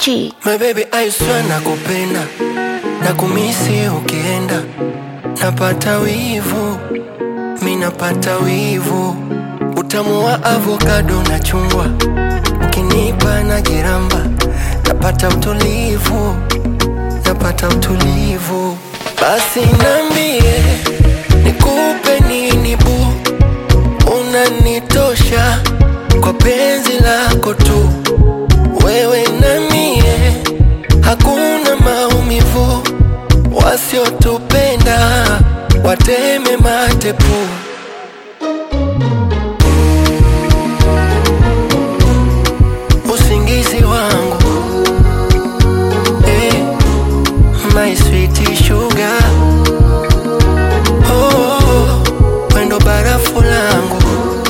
G. My baby I swear nakupenda na kumisi ukienda, napata wivu, mi napata wivu, utamu wa avokado na chungwa, ukinipa na jiramba, napata utulivu, napata utulivu. Basi nambie nikupe nini bu, unanitosha kwa penzi lako tu, wewe na mie hakuna maumivu, wasiotupenda wateme matepu. Usingizi wangu eh, my sweet sugar oh, oh, oh, wendo barafu langu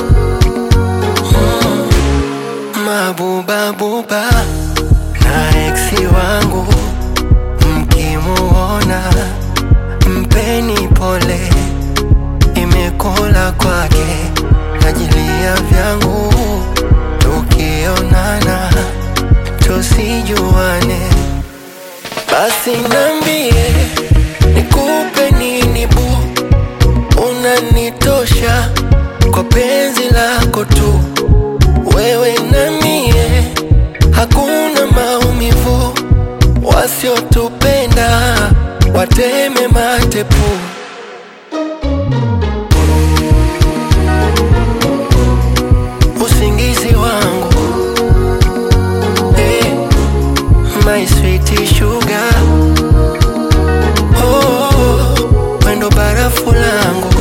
mm, mabubabuba na eksi wangu mkimuona mpeni pole, imekula kwake najilia vyangu, tukionana tusijuane, basi nambie nikupe nini bu, unanitosha kwa penzi lako tu, wewe na mie hakuna maumivu, wasiotupenda wateme matepu. Usingizi wangu eh, my sweet sugar oh, oh, oh, wendo barafu langu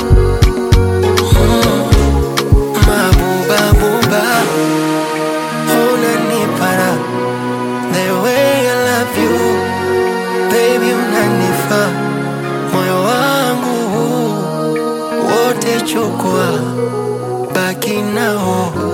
mm, mabubabuba unanipara the way I love you baby, unanifa moyo wangu wote, chukua baki nao